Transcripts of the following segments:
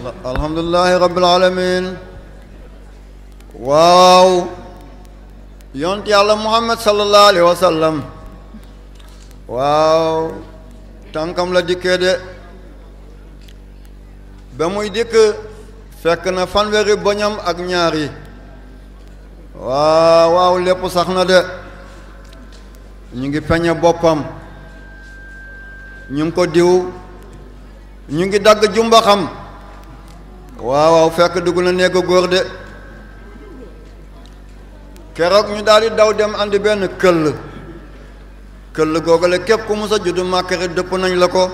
alhamdulilahi rabbil alamin waaw yont yàlla muhammad sallallahu alayhi wa sallam waaw tànkam la dikkee de ba muy dikk fekk na fanweeri boñam ak ñaar yi waaw waaw lépp sax na de ñu ngi peñe boppam ñu ngi ko diw ñu ngi dagg jumba xam waaw waaw fekk dugg na néegu góor de keroog ñu daal di daw dem andi benn këll këll googale képp ku musa juddu màkkari dëpp nañ la ko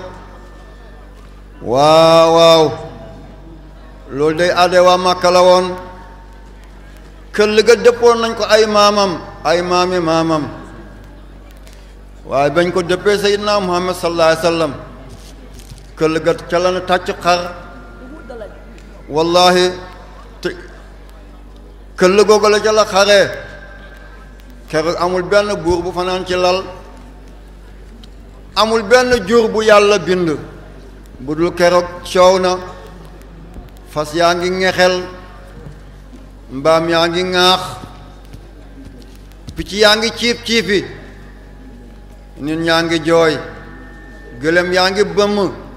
waaw waaw loolu day aade waa màkka la woon këll ga dëppoon nañ ko ay maamam ay maami maamam waaye bañ ko dëppee sayyidina muhammad sallallahu alayhi wa sallam këll ga ca la na tàcc xar wallahi te këll googu la ca la xaree keroog amul benn buur bu fanaan ci lal amul benn jur bu yàlla bind bu dul keroog coow na fas yaa ngi ŋexel mbaam yaa ngi ŋaax picc yaa ngi ciip ciipi nit ñaa ngi jooy gëlëm yaa ngi bëmm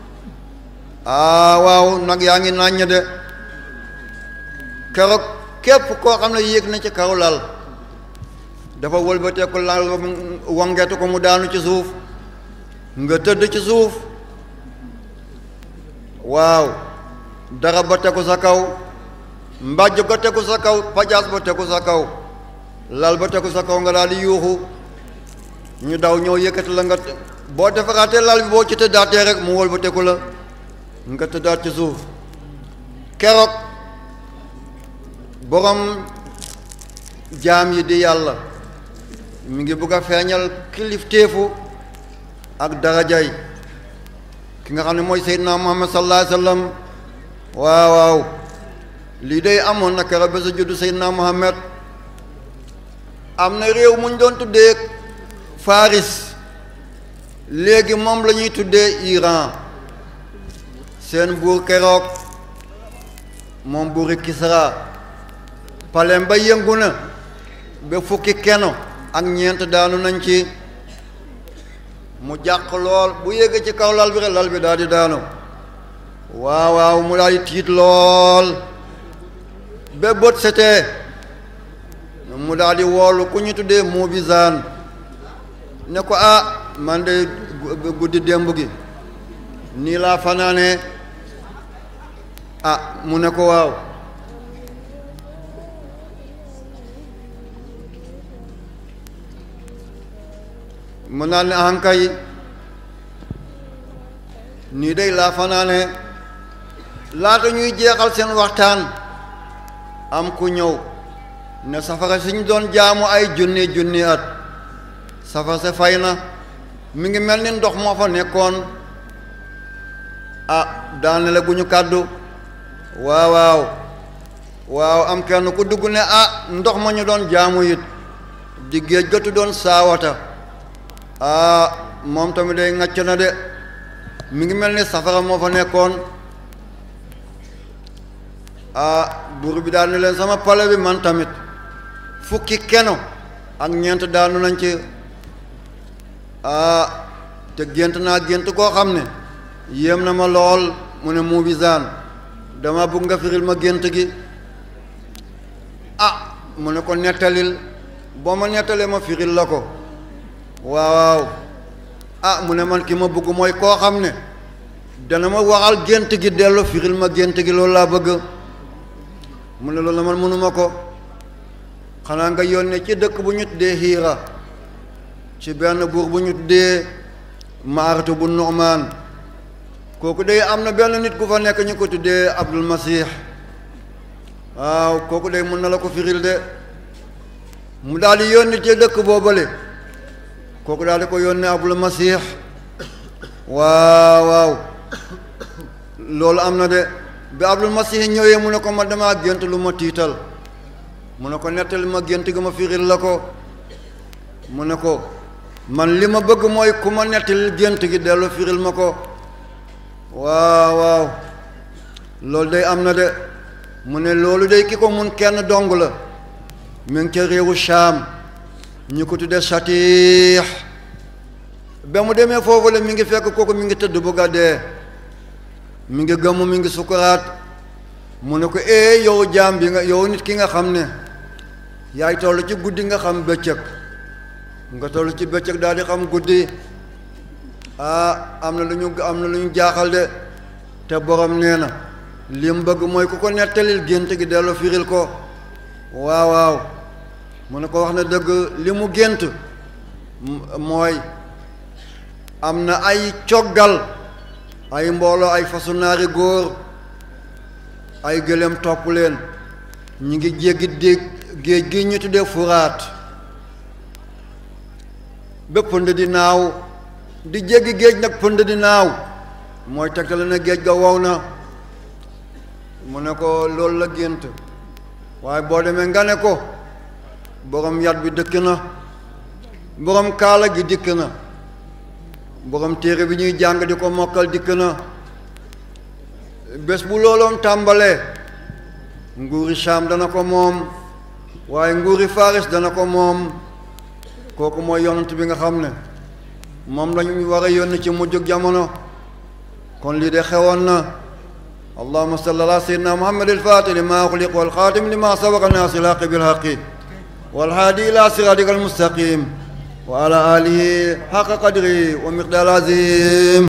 aa waaw nag yaa ngi nàññ de keroog képp koo xam ne yéeg na ci kaw lal dafa wëlbateeku lal ba wangetu ko mu daanu ci suuf nga tëdd ci suuf waaw dara ba tegu sa kaw mbàjj ba tegu sa kaw pajaas ba tegu sa kaw lal ba tegu sa kaw nga daal di yuuxu ñu daw ñëw yëkkati la nga boo defaraatee lal bi boo ci tëddaatee rek mu wëlbateeku la nga tëddaat ci suuf keroog borom jaam yi di yàlla mi ngi bugg a feeñal kilifteefu ak darajay ki nga xam ne mooy seydina muhammad sallallahu alayhi wa sallam waaw waaw lii day amoon na keroog ba sa juddu seydina muhammad am na réew mu ñu doon tuddee faris léegi moom la ñuy tuddee iran seen buur keroog moom buuri kisra palem ba yëngu na ba fukki keno ak ñeent daanu nañ ci mu jàq lool bu yéegee ci kaw lal bi rek lal bi daal di daanu waaw waaw mu daal di tiit lool ba bët setee mu daal di woolu ku ñu tuddee mu bisaan ne ko ah man de guddi démb gi nii laa fanaane ah mu ne ko waaw mu naan ne ankay nii day laa fanaane laata ñuy jeexal seen waxtaan am ku ñëw ne safara si ñu doon jaamu ay junni junni at safara sa fay na mi ngi mel ni ndox moo fa nekkoon ah daane la gu ñu kàddu waaw waaw waaw am kenn ku dugg ne ah ndox ma ñu doon jaamu it di géej gëtu doon saawata ah moom tamit day ŋàcc na de mi ngi mel ni safara moo fa nekkoon ah buur bi daal ne leen sama pale bi man tamit fukki keno ak ñeent daanu nañ ci ah te gént naa gént koo xam ne yéem na ma lool mu ne mu bisaan dama bëgg nga firil ma gént gi ah mu ne ko nettalil boo ma nettalee ma firil la ko waaw ah mu ne man ki ma bëgg mooy koo xam ne dana ma waxal gént gi dellu firil ma gént gi loolu laa bëgg mu ne loolu la man mënuma ko xanaa nga yónnee ci dëkk bu ñu tuddee xiira ci benn buur bu ñu tuddee maaratu bu nu'maan kooku day am na benn nit ku fa nekk ñu ko tuddee abdul masih waaw kooku day mën na la ko firil de mu daal di yónni ci dëkk boobale kooku daal di ko yónnee abdul masih waaw waaw loolu am na de bi abdul masih ñëwee mu ne ko ma damaa gént lu ma tiital mu ne ko nettali ma gént gi ma firil la ko mu ne ko man li ma bëgg mooy ku ma nettali gént gi dellu firil ma ko waaw waaw loolu day am na de mu ne loolu day ki ko mun kenn dong la mi ngi ca réewu Shaam ñu ko tudde Satiix ba mu demee foofu la mi ngi fekk kooku mi ngi tëdd bu gàddee mi ngi gëmm mi ngi sukuraat mu ne ko ee yow jaam bi nga yow nit ki nga xam ne yaay toll ci guddi nga xam bëccëg nga toll ci bëccëg daal di xam guddi ah am na lu ñu am na lu ñu jaaxal de te borom nee na li mu bëgg mooy ku ko nettalil gént gi dellu firil ko waaw waaw mu ne ko wax na dëgg li mu gént mooy am na ay coggal ay mbooloo ay fasu naari góor ay gëléem topp leen ñu ngi jéggi dégg géej gi ñu tuddee furaat ba pënd di naaw di jéggi géej nag pënd di naaw mooy tegtale na géej ga wow na mu ne ko loolu la gént waaye boo demee nga ne ko borom yat bi dëkk na borom kaala gi dikk na borom téere bi ñuy jàng di ko mokkal dikk na bés bu looloon tàmbalee nguuri Saam dana ko moom waaye nguuri Faris dana ko moom kooku mooy yonent bi nga xam ne moom lañu war a yónni ci mujjug jamono kon lii de xewoon na allahuma salli ala sayyidina muhammad alfatih lima uxliq walxaatim lima sabaqa naasi lhaqi bilhaqi walhaadi ila siratika almustaqim wa ala alihi xaqa qadri wa miqdaar azim